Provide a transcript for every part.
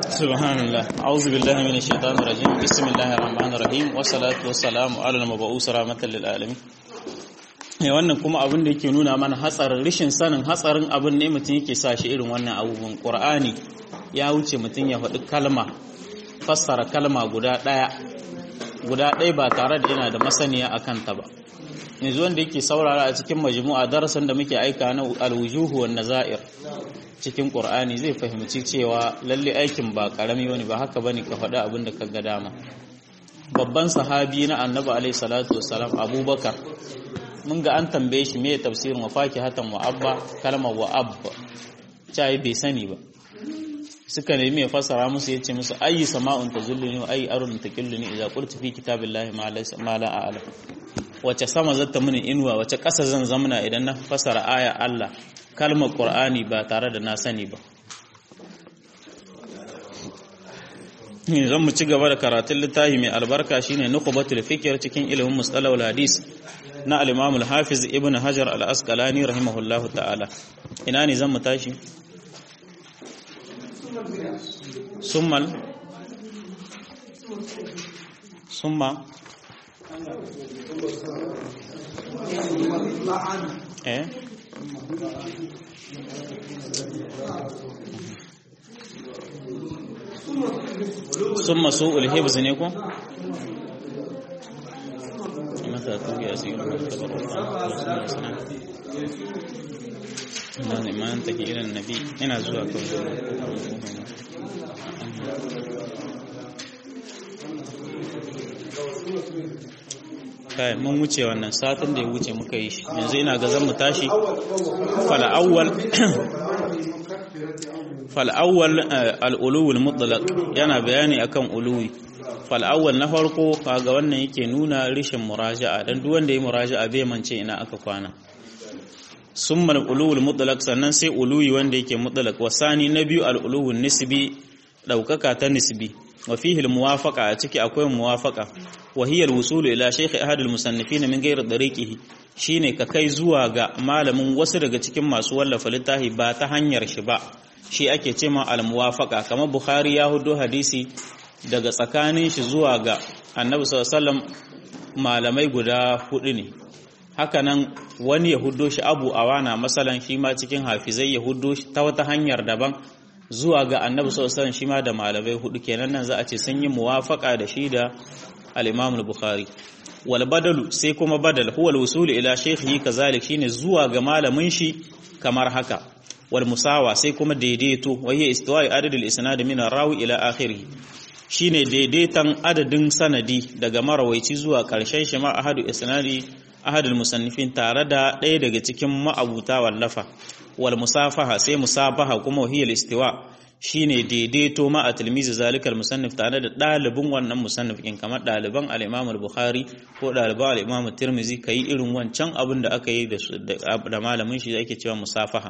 سبحان الله أعوذ بالله من الشيطان الرجيم بسم الله الرحمن الرحيم والصلاة والسلام على المبعوث رحمة للعالمين ne wannan kuma abin da yake nuna mana hatsarin rishin sanin hatsarin abin ne mutum yake sa shi irin wannan abubuwan ƙur'ani ya wuce mutum ya faɗi kalma fassara kalma guda ɗaya guda ɗaya ba tare da yana da masaniya a kanta ba yanzu wanda yake saurara a cikin majmu'a darasin da muke aika na alwujuhu wan nazair cikin qur'ani zai fahimci cewa lalle aikin ba karami wani ba haka bane ka faɗi abin da ka ga dama babban sahabi na annabi alaihi salatu wassalam abubakar mun ga an tambaye shi me tafsirin wa fakihatan wa abba kalmar wa abba cai bai sani ba suka nemi ya fassara musu yace musu ayi sama'un tazulluni wa ayi arun taqilluni idza qultu fi kitabillahi ma laysa ma la a'lam wace sama zata mini inuwa wace ƙasa zan zamana idan na fassara aya Allah kalmar Qur'ani ba tare da na sani ba zan mu ci gaba da karatun littafi mai albarka shine nuqbatul fikr cikin ilimin mustalahul hadis na al-Imam al-Hafiz Ibn Hajar al-Asqalani rahimahullahu ta'ala ina ne zan mu tashi summal summa eh summa su'ul hibz ne ko mata tuki asirin da ma an take irin nabi ina zuwa kai mun wuce wannan satin da ya wuce muka yi shi yanzu ina ga zan mu tashi fal'awwal fal'awwal al'uluwul mutlaq yana bayani akan uluwi fal'awwal na farko kaga wannan yake nuna rishin muraja'a dan duk wanda ya muraja'a bai mance ina aka kwana summa al'uluwul mutlaq sannan sai uluwi wanda yake mutlaq wasani na biyu al'uluwul nisbi daukaka ta nisbi wa fihi al-muwafaqa a ciki akwai muwafaqa wa hiya al-wusul ila shaykh ahad al-musannifin min ghayr dariqihi shine ka kai zuwa ga malamin wasu daga cikin masu wallafa littafi ba ta hanyar shi ba shi ake cewa al-muwafaqa kamar bukhari ya hudo hadisi daga tsakanin shi zuwa ga annabi sallallahu alaihi wasallam malamai guda hudu ne hakanan wani ya hudo shi abu awana masalan shi ma cikin hafizai ya hudo shi ta wata hanyar daban zuwa ga annabi sallallahu alaihi shi ma da malamai hudu kenan nan za a ce sun yi muwafaka da shi da al-Imam al-Bukhari wal badalu sai kuma badal huwa al-wusul ila shaykhihi kazalik shine zuwa ga malamin shi kamar haka wal musawa sai kuma daidaito wa hiya istiwa'i adadul isnad min rawi ila akhirih shine daidaitan adadin sanadi daga marawaici zuwa karshen shi ma ahadu isnadi ahadul musannifin tare da ɗaya daga cikin ma'abuta wallafa wal musafaha sai musafaha kuma wahiyal istiwa shine daidaito ma a tilmizi zalikal musannif tare da ɗalibin wannan musannif in kamar ɗaliban al-Imam al-Bukhari ko ɗaliban al-Imam Tirmidhi kai irin wancan abin da aka yi da malamin shi da ake cewa musafaha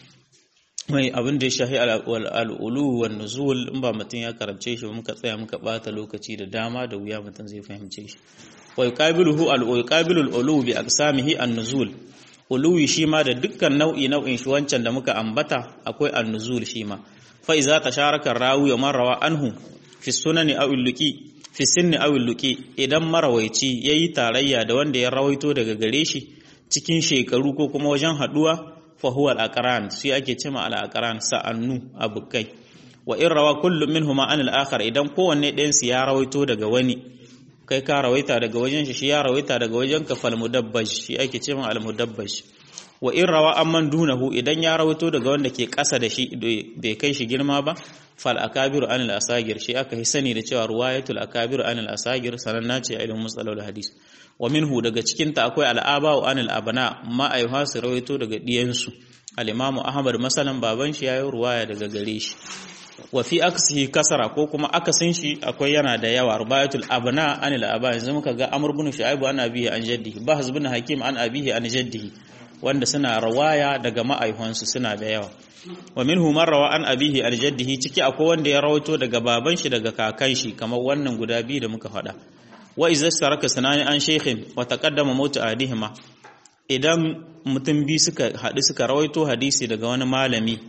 mai abin da ya shahi al-ulu wan nuzul in ba mutum ya karance shi muka tsaya muka bata lokaci da dama da wuya mutum zai fahimce shi wa yuqabiluhu al-yuqabilu al-ulu bi aqsamihi an-nuzul uluwi shi ma da dukkan nau'i nau'in shi wancan da muka ambata akwai an-nuzul shi ma fa iza tasharaka rawi wa man rawa anhu fi sunani aw illuqi fi sinni aw illuqi idan marawaici yayi tarayya da wanda ya rawaito daga gare shi cikin shekaru ko kuma wajen haduwa fa huwa al-aqran shi ake cewa al-aqran sa'annu abukai wa in rawa kullu minhuma an al-akhar idan kowanne ɗayan su ya rawaito daga wani kai ka rawaita daga wajen shi shi ya rawaita daga wajen ka fal mudabbaj shi ake cewa al mudabbaj wa in rawa amman dunahu idan ya rawaito daga wanda ke ƙasa da shi bai kai shi girma ba fal akabiru anil asagir shi aka yi sani da cewa ruwayatul akabiru anil asagir sananna ce a ilimin musalal hadis wa minhu daga cikin ta akwai al'aba wa anil abana ma ayyuha su rawaito daga diyansu al-imamu ahmad masalan baban shi yayi ruwaya daga gare shi wa fi aksihi kasara ko kuma akasin shi akwai yana da yawa rubayatul abna anil aba yanzu muka ga amr ibn shu'aib an abihi an jaddihi bahz ibn hakim an abihi an jaddihi wanda suna rawaya daga ma'aihansu suna da yawa wa minhu man rawa an abihi an jaddihi ciki akwai wanda ya rawaito daga baban shi daga kakan shi kamar wannan guda biyu da muka faɗa wa idza saraka sanani an shaykhin wa taqaddama mautu adihima idan mutum biyu suka haɗu suka rawaito hadisi daga wani malami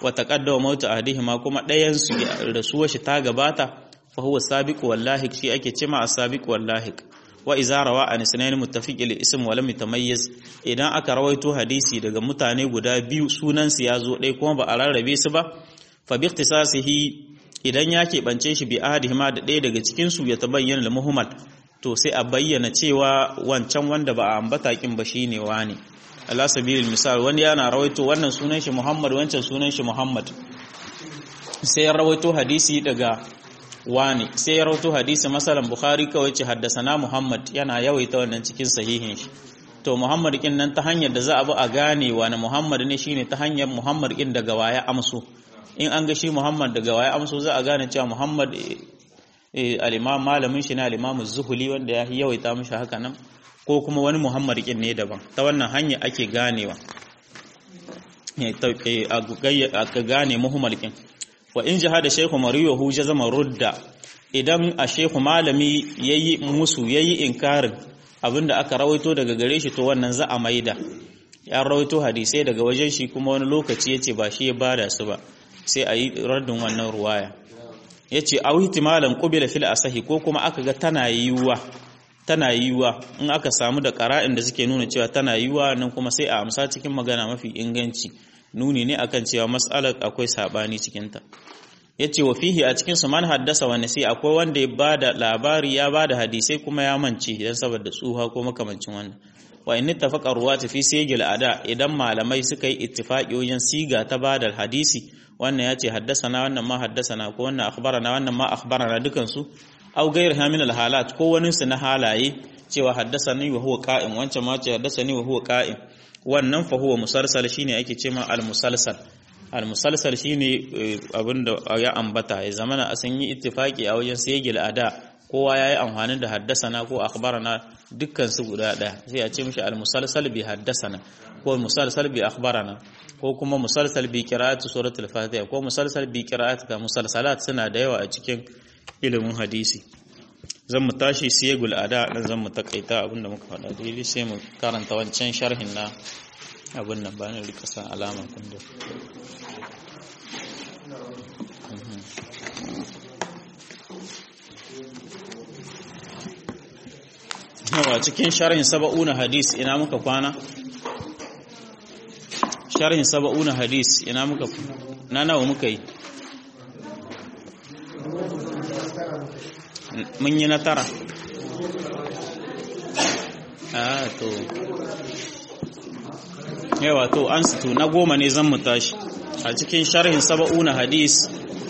wa taqaddama mautu ahadihima kuma ɗayan su rasuwar shi ta gabata fa huwa sabiq wallahi shi ake cema as-sabiq wallahi wa iza rawa an sunayn muttafiq il ism wa lam yatamayyiz idan aka rawaito hadisi daga mutane guda biyu sunan su yazo ɗaya kuma ba a rarrabe su ba fa bi ikhtisasihi idan ya keɓance shi bi ahadihima da ɗaya daga cikin su ya tabayyana al-muhmal to sai a bayyana cewa wancan wanda ba a ambata kin ba shine wani ala sabilil misal wani yana rawaito wannan sunan shi Muhammad wancan sunan shi Muhammad sai ya rawaito hadisi daga wani sai ya rawaito hadisi masalan Bukhari kawai ce haddasana Muhammad yana yawaita wannan cikin sahihin shi to Muhammad kin nan ta hanyar da za a bi a gane wani Muhammad ne shine ta hanyar Muhammad kin daga waya amso in an ga shi Muhammad daga waya amso za a gane cewa Muhammad al-imam malamin shi na al-imam zuhuli wanda ya yawaita mishi haka nan ko kuma wani Muhammad kin ne daban ta wannan hanya ake ganewa a gane Muhammad kin wa in jihada shaykhu mariyahu jazama rudda idan a shaykhu malami yayi musu yayi inkarin abinda aka rawaito daga gare shi to wannan za a maida ya rawaito hadisai daga wajen shi kuma wani lokaci yace ba shi ya bada su ba sai a yi raddin wannan ruwaya yace aw ihtimalan qubila fil asahi ko kuma aka ga tana yiwuwa tana yiwuwa in aka samu da qara'in da suke nuna cewa tana yiwuwa nan kuma sai a amsa cikin magana mafi inganci nuni ne akan cewa mas'alar akwai sabani cikin ta yace wa fihi a cikin su man haddasa wa nasi akwai wanda ya bada labari ya bada hadisai kuma ya mance dan saboda tsuha ko makamancin wannan wa in ittafaqa ruwati fi sigil ada idan malamai suka yi ittifaqi wajen siga ta bada hadisi wannan yace haddasana wannan ma haddasana ko wannan akhbarana wannan ma akhbarana dukan su aw ghayr hamin al halat ko wani su na halaye cewa haddasani wa huwa qa'im wancan ma ce haddasani wa huwa qa'im wannan fa huwa musalsal shine ake cewa al musalsal al musalsal shine abinda ya ambata ya zamana a san yi ittifaqi a wajen sigil ada kowa yayi amfani da haddasana ko akhbarana dukkan su guda daya sai a ce mishi al musalsal bi haddasana ko musalsal bi akhbarana ko kuma musalsal bi qira'ati suratul fatiha ko musalsal bi qira'ati ka musalsalat suna da yawa a cikin ilimin hadisi zan mu tashi siyagul ada dan zan mu takaita abinda muka faɗa daidai sai mu karanta wancan sharhin na abin nan ba ni rika san alama kun da yawa cikin sharhin saba'una hadis ina muka kwana sharhin saba'una hadis ina muka na nawa muka yi mun yi na tara a to yawa to an to na goma ne zan mu tashi a cikin sharhin saba'una hadis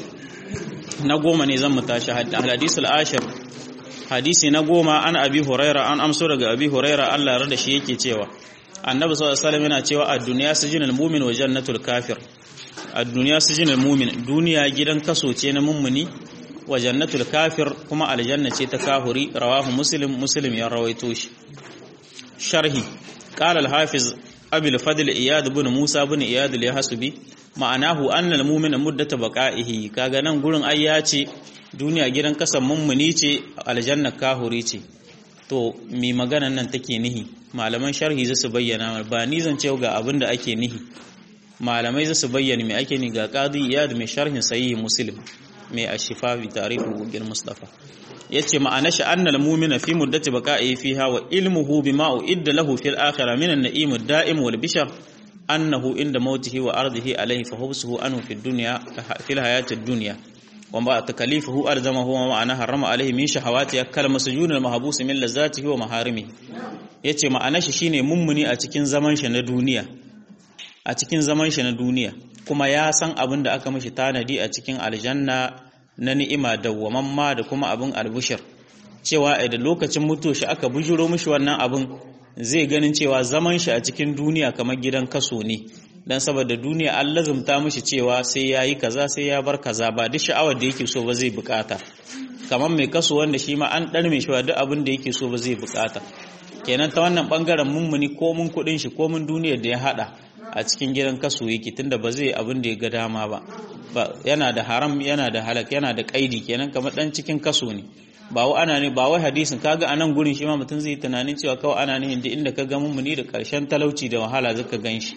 na goma ne zan mu tashi hadisul ashir hadisi na goma an abi huraira an amso daga abi huraira Allah rada shi yake cewa annabi sallallahu alaihi wasallam yana cewa ad-dunya sijinul mu'min wa jannatul kafir ad-dunya sijinul mu'min duniya gidan kaso ce na mummuni wa jannatul kafir kuma aljanna ce ta kahuri rawahu muslim muslim ya rawaito shi sharhi qala al-hafiz abi al-fadl iyad ibn musa ibn iyad al-yahsubi ma'anahu anna al-mu'mina muddata baqa'ihi kaga nan gurin ayya ce duniya gidan kasan mummuni ce aljanna kahuri ce to mi maganan nan take nihi malaman sharhi zasu bayyana ba ni zan ce ga abin da ake nihi malamai zasu bayyana me ake ni ga qadi iyad mai sharhin sahih muslim mai ashifa bi tarihu gugil mustafa yace ma'ana shi annal mu'mina fi muddati baqa'i fiha wa ilmuhu bima uidda lahu fil akhirah min an-na'im ad-da'im wal bishar annahu inda mautihi wa ardihi alayhi fa hubsuhu anhu fid dunya fil hayati ad-dunya وما تكليفه ألزمه وما أنا حرم عليه من شهواتي كالمسجون المحبوس من لذاته ومحارمه yace ma'ana shi shine mummuni a cikin zaman shi na duniya a cikin zaman shi na duniya kuma ya san abin da aka mishi tanadi a cikin aljanna na ni'ima dawwamamma da kuma abin albushir cewa da lokacin mutuwa shi aka bujuro mishi wannan abin zai ganin cewa zaman shi a cikin duniya kamar gidan kaso ne dan saboda duniya an lazumta mishi cewa sai ya yi kaza sai ya bar kaza ba duk sha'awar da yake so ba zai bukata kamar mai kaso wanda shi ma an dan mai shi duk abin da yake so ba zai bukata kenan ta wannan bangaren mummuni ko mun kudin shi ko mun duniyar da ya hada a cikin gidan kaso yake tunda ba zai abin da ya ga dama ba yana da haram yana da halak yana da kaidi kenan kamar dan cikin kaso ne ba wa ana ne ba wai hadisin kaga anan gurin shi ma mutum zai tunanin cewa kawai ana ne inda inda ka ga mummuni da karshen talauci da wahala zaka gan shi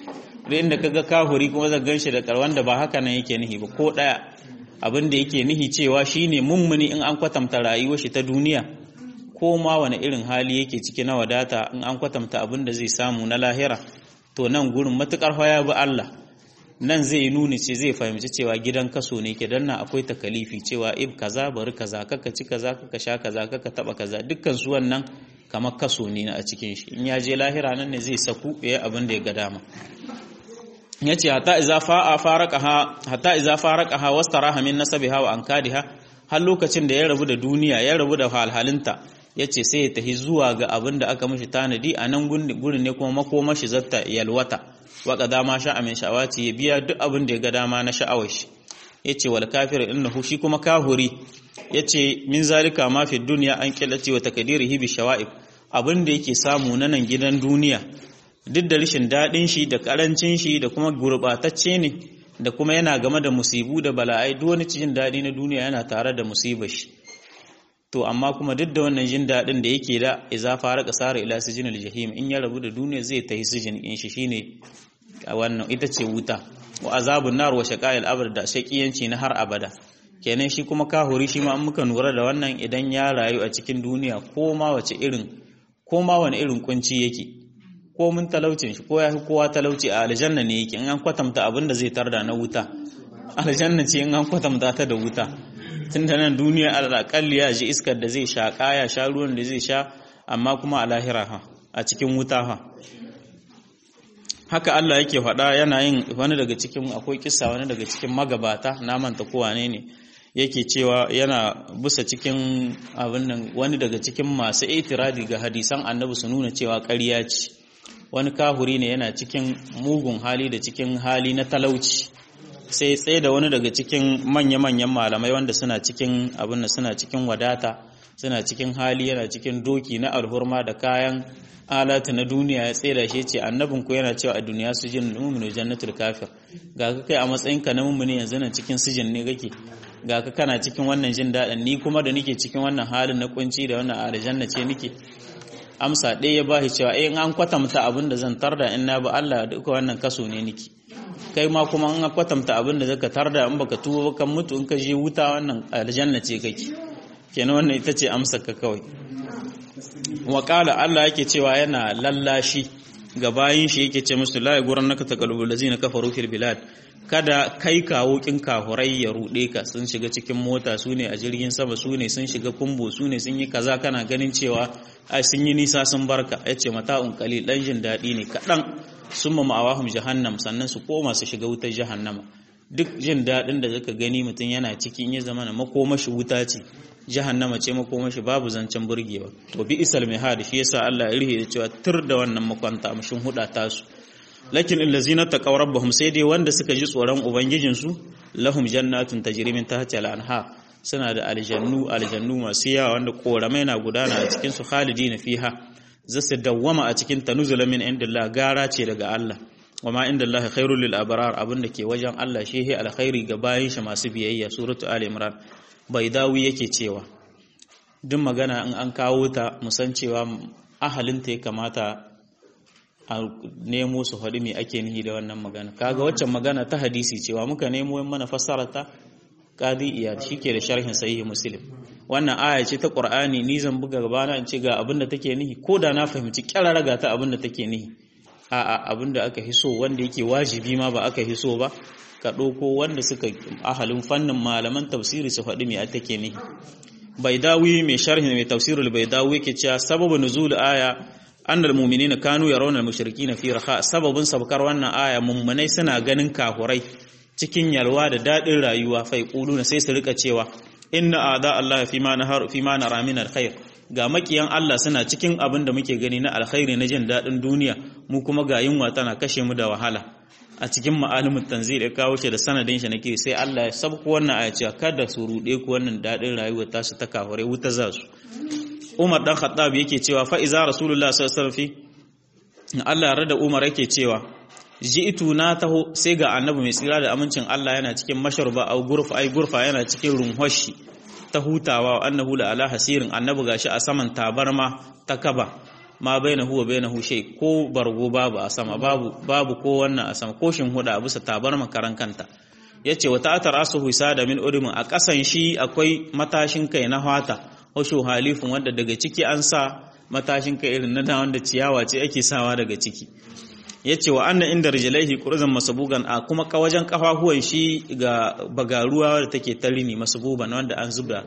da inda kaga kahuri kuma zan ganshi da karwan da ba haka nan yake nihi ba ko daya abin da yake nihi cewa shine mummuni in an kwatanta rayuwar shi ta duniya ko ma wani irin hali yake ciki na wadata in an kwatanta abin da zai samu na lahira to nan gurin matukar haya bi Allah nan zai nuni ce zai fahimci cewa gidan kaso ne ke danna akwai takalifi cewa ib kaza bari kaza kaka ci kaza kaka sha kaza kaka taba kaza dukkan su wannan kamar kaso ne a cikin shi in ya je lahira nan ne zai saku ya abin da ya ga dama yace hatta iza fa'a faraqaha hatta iza faraqaha wastaraha min nasabiha wa ankadiha har lokacin da ya rabu da duniya ya rabu da halhalinta yace sai ya tahi zuwa ga abin da aka mishi tanadi a nan gurin ne kuma makomashi zatta yalwata waka dama sha min sha'awati ya biya duk abin da ya ga dama na sha'awar shi yace wal kafir innahu shi kuma kahuri yace min zalika ma fi dunya an qillati wa takdirihi bi shawa'ib abin da yake samu na nan gidan duniya duk da rashin dadin shi da karancin shi da kuma gurbatacce ne da kuma yana game da musibu da bala'ai duk wani cikin dadi na duniya yana tare da musibar shi to amma kuma duk da wannan jin dadin da yake da iza fara kasara ila sijinil jahim in ya rabu da duniya zai tahi sijin in shi shine a wannan ita ce wuta wa azabun nar wa shaqa'il abad da shaqiyanci na har abada kenan shi kuma kahuri shi ma an muka nura da wannan idan ya rayu a cikin duniya ko ma wace irin ko ma wani irin kunci yake ko mun talaucin shi ko ya fi kowa talauci a aljanna ne yake in an kwatanta abin da zai tarda na wuta aljanna ce in an kwatanta ta da wuta tun da nan duniya alaƙalli ya ji iskar da zai sha ya sha ruwan da zai sha amma kuma a lahira ha a cikin wuta ha haka Allah yake faɗa yana yin wani daga cikin akwai kissa wani daga cikin magabata na manta ko wane ne yake cewa yana busa cikin abin nan wani daga cikin masu itiradi ga hadisan annabi su nuna cewa ƙarya ce wani kahuri ne yana cikin mugun hali da cikin hali na talauci sai tsaye da wani daga cikin manya-manyan malamai wanda suna cikin abin da suna cikin wadata suna cikin hali yana cikin doki na alhurma da kayan alatu na duniya ya tsira shi ce annabin ku yana cewa a duniya su jin mu'minu jannatul kafir ga ka kai a matsayin ka na mu'mini yanzu nan cikin sijin ne kake ga ka kana cikin wannan jin daɗin ni kuma da nake cikin wannan halin na kunci da wannan aljanna ce nake amsa ɗaya ya bashi cewa in an kwatanta abin da zan tarda in na ba Allah duka wannan kaso ne niki kai ma kuma an kwatanta abin da zaka tarda in baka tuba ba kan mutu in ka je wuta wannan aljanna ce kake kenan wannan ita ce amsa ka kawai wa qala Allah yake cewa yana lallashi ga bayin shi yake ce musu la yagurannaka taqallubul ladzina kafaru fil bilad kada kai kawo kin kafurai ya rude ka sun shiga cikin mota su ne a jirgin sama su ne sun shiga kumbo su ne sun yi kaza kana ganin cewa ai sun yi nisa sun barka yace mata'un qalil dan jin dadi ne kadan summa ma'awahum jahannam sannan su koma su shiga wutar jahannama duk jin dadin da zaka gani mutum yana cikin ya zama na makomashi wuta ce jahannama ce makomashi babu zancen burgewa to bi isal mihad shi yasa Allah ya rihe da cewa tur da wannan makwanta mushin huda tasu lakin allazina taqaw rabbahum sai dai wanda suka ji tsoron ubangijin su lahum jannatun tajri min tahtiha al-anha suna da aljannu aljannu masu yawa wanda koramai na gudana a cikin su khalidina fiha zasu dawwama a cikin tanuzula min indillah gara ce daga Allah wama indallahi khairul lil abrar abinda ke wajen Allah shehi alkhairi ga bayin shi masu biyayya suratu ali imran baidawi yake cewa duk magana in an kawo ta musan cewa ahalinta ya kamata a nemo su faɗi me ake nihi da wannan magana kaga waccan magana ta hadisi cewa muka nemo yin mana fassara ta qadi iyad shike da sharhin sahih muslim wannan aya ce ta qur'ani ni zan buga gabana in ce ga abin da take nihi ko da na fahimci kyararraga ta abin da take nihi a'a abin da aka hiso wanda yake wajibi ma ba aka hiso ba ka ɗauko wanda suka ahalin fannin malaman tafsiri su faɗi me take nihi baidawi mai sharhin mai tafsirul baidawi yake cewa sababu nuzul aya annal mu'minina kanu yarawna al-mushrikeena fi raha sababin sabkar wannan aya mummunai suna ganin kafurai cikin yalwa da dadin rayuwa fa yaquluna sai su rika cewa inna a'da Allah fi ma nahar fi ma nara min alkhair ga makiyan Allah suna cikin abin da muke gani na alkhairi na jin dadin duniya mu kuma ga yunwa tana kashe mu da wahala a cikin ma'alimin tanzil ya kawo shi da sanadin shi nake sai Allah ya sabko wannan aya cewa kada su rude ku wannan dadin rayuwar tasu ta kafurai wuta za su Umar dan Khattab yake cewa fa iza Rasulullah sallallahu alaihi wasallam Allah ya rada Umar yake cewa ji'tu na taho sai ga annabi mai tsira da amincin Allah yana cikin masharba au gurfa ai gurfa yana cikin runhoshi ta hutawa annahu la ala hasirin annabi gashi a saman tabarma ta kaba ma bainahu wa bainahu shay ko bargo babu a sama babu babu ko wannan a sama ko shin huda a bisa tabar makaran kanta yace wa ta'atar asuhu sada min udumin a kasan shi akwai matashin kai na hata washu halifun wanda daga ciki an sa matashin kai irin na wanda ciyawa ce ake sawa daga ciki yace wa anna inda rijlaihi qurzan masabugan a kuma wajen kafafuwan shi ga bagaruwa da take tarini masabuban wanda an zubda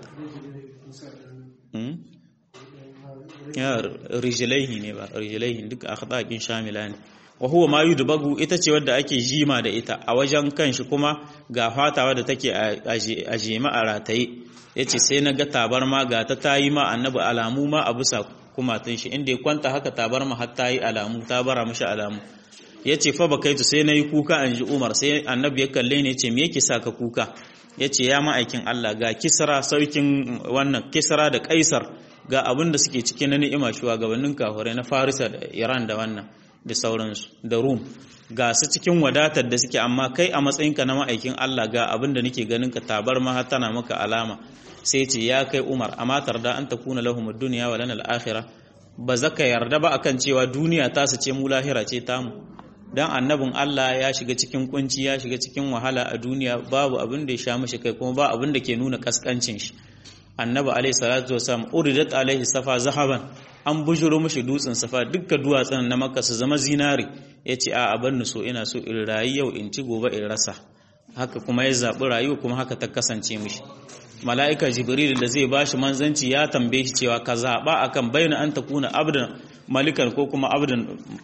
ya rijlaihi ne ba rijlaihi duk akhdaqin shamila ne wa huwa ma yudbagu ita ce wadda ake jima da ita a wajen kanshi kuma ga fatawa da take a jima a rataye yace sai na ga tabarma ga ta tayi ma annabi alamu ma a bisa kumatun shi inda ya kwanta haka tabarma har tayi alamu ta bara mishi alamu yace fa bakaitu sai nayi kuka an ji Umar sai annabi ya kalle ni yace me yake saka kuka yace ya ma'aikin Allah ga Kisra saukin wannan Kisra da Kaisar ga abin da suke cikin na ni'ima shugabannin kafirai na Farisa da Iran da wannan da sauransu da Rum ga su cikin wadatar da suke amma kai a matsayinka na ma'aikin Allah ga abin da nake ganin ka tabar ma tana maka alama sai ce ya kai Umar amma tarda an takuna lahum ad-dunya wa lana al-akhirah ba zaka yarda ba akan cewa duniya ta su ce mu lahira ce tamu dan annabin Allah ya shiga cikin kunci ya shiga cikin wahala a duniya babu abin da ya sha mishi kai kuma ba abin da ke nuna kaskancin shi annabi alaihi salatu wasallam uridat alaihi safa zahaban an bujuro mishi dutsen safa dukkan duwatsun na makka su zama zinari yace a aban so ina so in rayu yau in ci gobe in rasa haka kuma ya zabi rayuwa kuma haka ta kasance mishi mala'ika jibril da zai bashi manzanci ya tambaye shi cewa ka zaba akan bayyana an takuna abdan malikan ko kuma abdan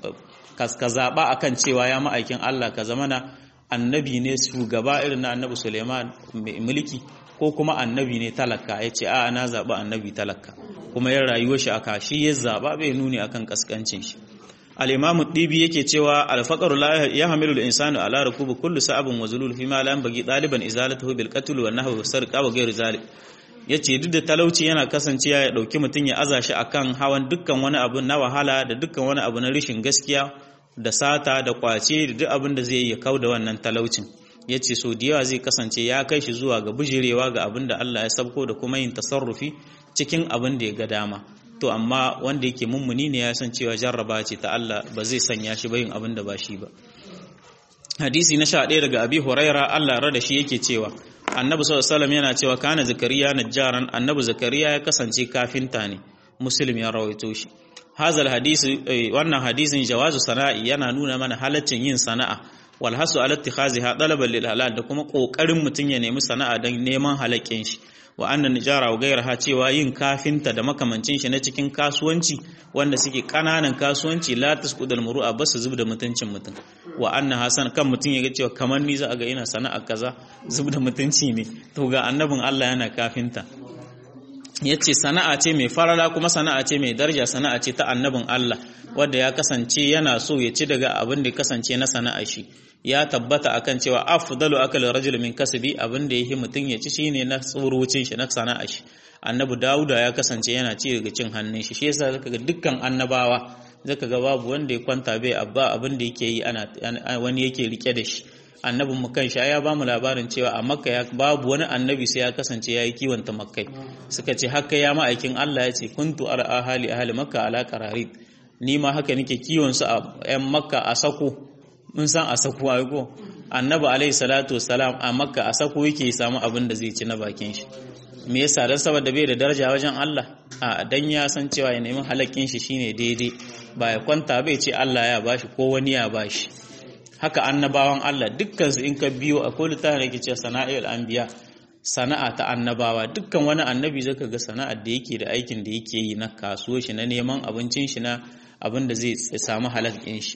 ka zaba akan cewa ya ma'aikin Allah ka zamana annabi ne shugaba irin na annabi Suleiman mai mulki ko kuma annabi ne talaka ya ce a na zaɓi annabi talaka kuma ya rayuwa shi aka shi ya zaɓa bai nuni akan kaskancin shi al-imamu dibi yake cewa al-faqru la yahmilu al-insanu ala rukubi kullu sa'abin wa zulul fi ma la yanbaghi ɗaliban izalatuhu bil qatl wa nahwi wa sarqa wa ghayr zalik yace duk da talauci yana kasancewa ya dauki mutun ya aza shi akan hawan dukkan wani abu na wahala da dukkan wani abu na rishin gaskiya da sata da kwace da duk abin da zai yi ya kauda wannan talaucin ya ce so da yawa zai kasance ya kai shi zuwa ga bijirewa ga abin da Allah ya sabko da kuma yin tasarrufi cikin abin da ya ga dama to amma wanda yake mummuni ne ya san cewa jarraba ce ta Allah ba zai sanya shi ba yin abin da ba shi ba hadisi na sha ɗaya daga abi huraira Allah rada shi yake cewa annabi sallallahu alaihi yana cewa kana zakariya najjaran annabi zakariya ya kasance kafinta ne muslim ya rawaito shi hazal hadisi wannan hadisin jawazu sana'i yana nuna mana halaccin yin sana'a wal hasu ala ittikhaziha talaban lil halal da kuma kokarin mutun ya nemi sana'a dan neman halakin shi wa anna nijara wa gairaha cewa yin kafinta da makamancin shi na cikin kasuwanci wanda suke kananan kasuwanci la tasqudul muru'a basu zub da mutuncin mutum wa anna hasan kan mutun ya ga cewa kamar ni za a ga ina sana'a kaza zub da mutunci ne to ga annabin Allah yana kafinta yace sana'a ce mai farala kuma sana'a ce mai daraja sana'a ce ta annabin Allah wanda ya kasance yana so ya ci daga abin da ya kasance na sana'a shi ya tabbata akan cewa afdalu akal rajul min kasbi abin da yake mutun ya ci shine na tsurucin shi na sana'a shi annabi dauda ya kasance yana ci daga cin hannun shi shi yasa zaka ga dukkan annabawa zaka ga babu wanda ya kwanta bai abba abin da yake yi ana wani yake rike da shi annabin mu kan ya ba mu labarin cewa a makka ya babu wani annabi sai ya kasance ya yi kiwon makkai suka ce haka ya ma'aikin Allah ya ce kuntu ala ahali ahli makka ala qararib ni ma haka nake kiwon su a yan makka a sako mun san a sako ai ko annabi alaihi salatu wassalam a makka a sako yake samu abin da zai ci na bakin shi me yasa dan saboda bai da daraja wajen Allah a dan ya san cewa ya nemi halakin shi shine daidai ba ya kwanta bai ce Allah ya bashi ko wani ya bashi haka annabawan Allah dukkansu in ka biyo akwai littafin da yake cewa sana'il anbiya sana'a ta annabawa dukkan wani annabi zaka ga sana'ar da yake da aikin da yake yi na kasuwa shi na neman abincin shi na abin da zai samu halal ɗin shi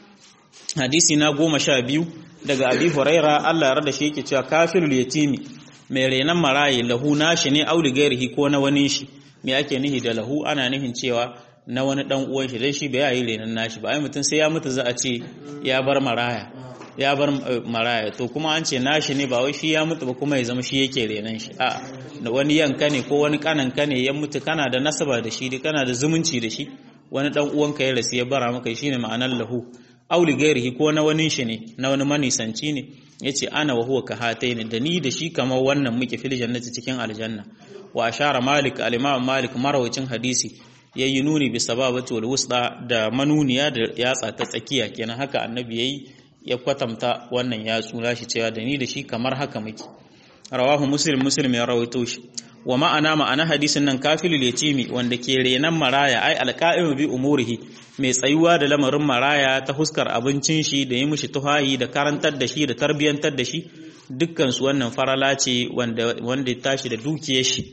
hadisi na goma sha biyu daga abi huraira Allah ya rada shi yake cewa kafirul yatimi mai renan maraye lahu nashi ne auli gairihi ko na wani shi me ake nihi da lahu ana nihin cewa na wani dan uwan shi dai shi bai yi renan nashi ba ai mutum sai ya mutu za a ce ya bar maraya ya bar maraya to kuma an ce nashi ne ba wai shi ya mutu ba kuma ya zama shi yake renan shi a da wani yanka ne ko wani kanan ka ne ya mutu kana da nasaba da shi kana da zumunci da shi wani dan uwanka ya rasu ya bara maka shine ma'anar lahu auli gairihi ko na wani shi ne na wani manisanci ne yace ana wa huwa kahataini da ni da shi kamar wannan muke fil jannati cikin aljanna wa ashara malik al-imam malik marawacin hadisi yayi nuni bi sababati wal wusta da manuniya da yatsa ta tsakiya kenan haka annabi yayi ya kwatanta wannan yatsu nashi cewa da ni da shi kamar haka muke rawahu muslim muslim ya rawaito shi wa ma'ana ma'ana hadisin nan kafilul yatimi wanda ke renan maraya ai alqa'imu bi umurihi mai tsayuwa da lamarin maraya ta huskar abincin shi da yi mishi tuhayi da karantar da shi da tarbiyantar da shi dukkan su wannan farala ce wanda wanda ya tashi da dukiyar shi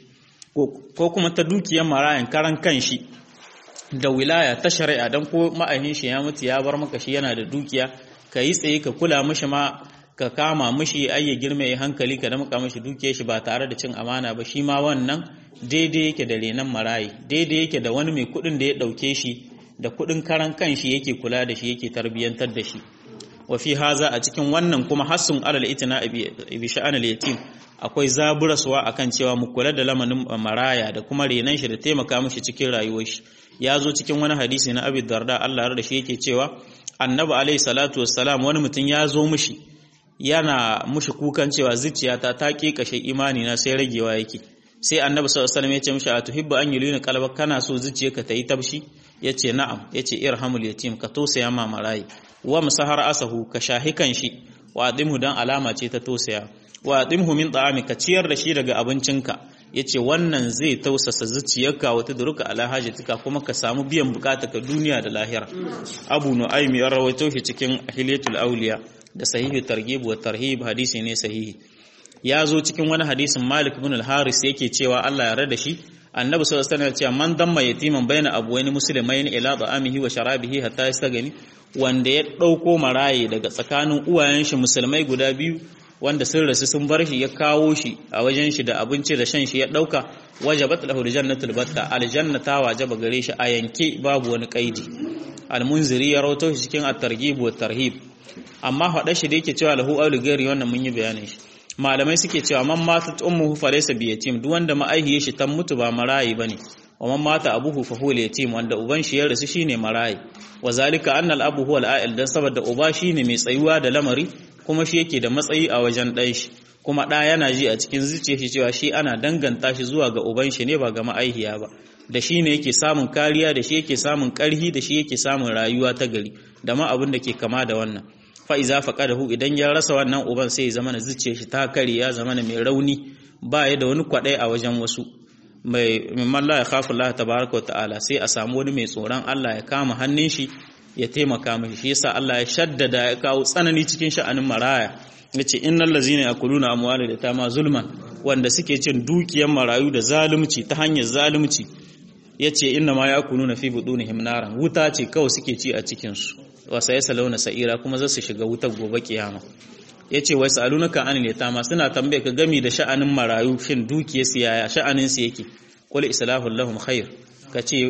ko kuma ta dukiyar marayan karan kan shi da wilaya ta shari'a dan ko ma'ahin shi ya mutu ya bar maka shi yana da dukiya ka yi tsaye ka kula mishi ma ka kama mishi ai ya girma ya hankali ka damka mishi dukiyar shi ba tare da cin amana ba shi ma wannan daidai yake da renan marayi daidai yake da wani mai kuɗin da ya ɗauke shi da kuɗin karan kan shi yake kula da shi yake tarbiyyantar da shi wa fi haza a cikin wannan kuma hassun alal itina bi sha'anil yatim akwai zaburaswa akan cewa mu kula da lamanin maraya da kuma renan shi da taimaka mishi cikin rayuwar shi ya zo cikin wani hadisi na Abi Darda Allah da shi yake cewa Annabi alaihi salatu wassalam wani mutum ya zo mishi yana mushi kukan cewa zuciyata ta kashe imani na sai ragewa yake sai Annabi sallallahu alaihi wasallam ya ce mishi atuhibbu an yulina qalbak kana so zuciyarka ta yi tabshi yace na'am yace irhamul yatim ka tosaya ma marayi wa musahar asahu ka shahikan shi wa adimhu dan alama ce ta tosaya wa adimhu min ta'ami ka ciyar da shi daga abincinka yace wannan zai tausasa zuciyarka wata duruka ala hajatika kuma ka samu biyan ka duniya da lahira abu nu'aym ya rawaito shi cikin ahliyatul awliya da sahihi targhib wa tarhib hadisi ne sahihi ya zo cikin wani hadisin malik ibn al-haris yake cewa Allah ya rada shi annabi sallallahu alaihi wasallam ya ce man damma yatiman baina abwaini muslimain ila da'amihi wa sharabihi hatta yastagani wanda ya dauko maraye daga tsakanin uwayen shi musulmai guda biyu wanda sun rasu sun bar shi ya kawo shi a wajen shi da abinci da shan shi ya dauka wajabat lahu aljannatul batta aljanna ta wajaba gare shi a yanke babu wani kaidi almunziri ya rawato shi cikin at-targhib wa tarhib amma hada shi da yake cewa lahu aulu gari wannan mun yi bayanin shi malamai suke cewa man mata ummuhu fa laysa bi yatim duk wanda ma'aihiye shi tan mutu ba marayi bane wa man mata abuhu fa huwa yatim wanda uban shi ya rasu shine marayi wa zalika anna al-abu huwa al-a'il dan saboda uba shine mai tsayuwa da lamari kuma shi yake da matsayi a wajen ɗan shi kuma ɗa yana ji a cikin zuciya shi cewa shi ana danganta shi zuwa ga uban shi ne ba ga ma'aihiya ba da shi ne yake samun kariya da shi yake samun ƙarhi da shi yake samun rayuwa ta gari da ma abin da ke kama da wannan fa'iza faƙadahu idan ya rasa wannan uban sai ya zama na zuciya shi ta kare ya zama na mai rauni ba ya da wani kwaɗai a wajen wasu mai mimman la ya khafu Allah tabaraka wa ta'ala sai a samu wani mai tsoron Allah ya kama hannun shi ya taimaka mashi shi yasa Allah ya shaddada ya kawo tsanani cikin sha'anin maraya yace innal ladzina yakuluna amwala da tama zulman wanda suke cin dukiyar marayu da zalunci ta hanyar zalunci yace inna ma yakuluna fi budunihim naran wuta ce kawai suke ci a cikin su wa sayasaluna sa'ira kuma za su shiga wutar gobe kiyama yace wai salunaka anil yatama suna tambaye ka gami da sha'anin marayu shin dukiyar su yaya sha'anin su yake qul islahu lahum khair ka ce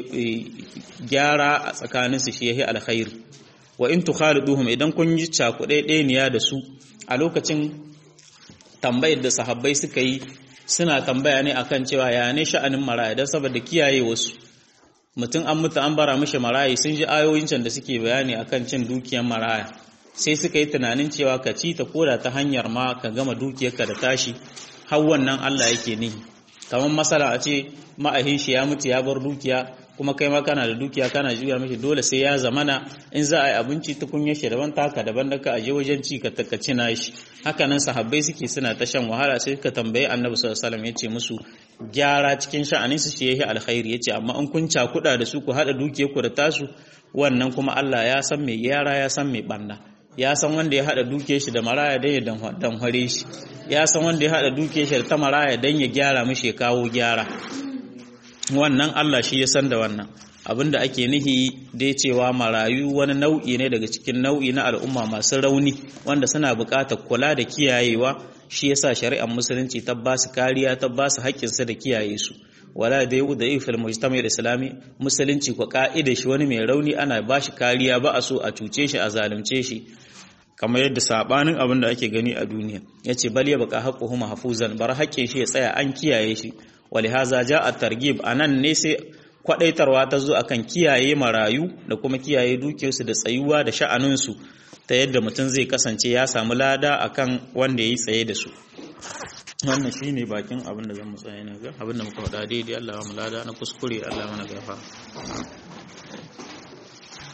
gyara a tsakaninsu shi yahi alkhairi wa in tukhaliduhum idan kun yi cakuɗe ɗeniya da su a lokacin tambayar da sahabbai suka yi suna tambaya ne akan cewa ya ne sha'anin maraya don saboda kiyaye wasu mutum an mutu an bara mishi maraya sun ji ayoyin can da suke bayani akan cin dukiyar maraya sai suka yi tunanin cewa ka ci ta koda ta hanyar ma ka gama dukiyarka da tashi har wannan Allah yake nihi kamar masala a ce ma'ahin shi ya mutu ya bar dukiya kuma kai ma kana da dukiya kana juya mishi dole sai ya zamana in za a yi abinci tukunyar shi daban taka daban da ka aje wajen ci ka takaci na shi haka nan sahabbai suke suna ta shan wahala sai ka tambayi annabi sallallahu alaihi wasallam yace musu gyara cikin sha'anin su shi yayi alkhairi yace amma in kun cakuda da su ku hada dukiyar ku da tasu wannan kuma Allah ya san mai gyara ya san mai banna ya san wanda ya hada dukiyar shi da maraya dan ya danhware shi ya san wanda ya hada dukiyar shi da ta maraya dan ya gyara mishi ya kawo gyara wannan Allah shi ya san da wannan abinda ake nihi dai cewa marayu wani nau'i ne daga cikin nau'i na al'umma masu rauni wanda suna buƙatar kula da kiyayewa shi yasa shari'ar musulunci ta ba su kariya ta ba su haƙƙinsu da kiyaye su wala da yau da ifil mujtama'il islami musulunci ko ka'ida shi wani mai rauni ana ba shi kariya ba a so a cuce shi a zalunce shi kamar yadda sabanin abin da ake gani a duniya yace bal ya baka haqquhu mahfuzan bar haƙƙin shi ya tsaya an kiyaye shi walihaza ja a targib a nan ne sai kwadaitarwa ta zo akan kiyaye marayu da kuma kiyaye dukiyarsu da tsayuwa da sha'aninsu ta yadda mutum zai kasance ya samu lada akan wanda ya yi tsaye da su wannan shine bakin abin da zan mu tsaya ne ga abin da muka faɗa daidai Allah ya mu lada na kuskure Allah mana gafa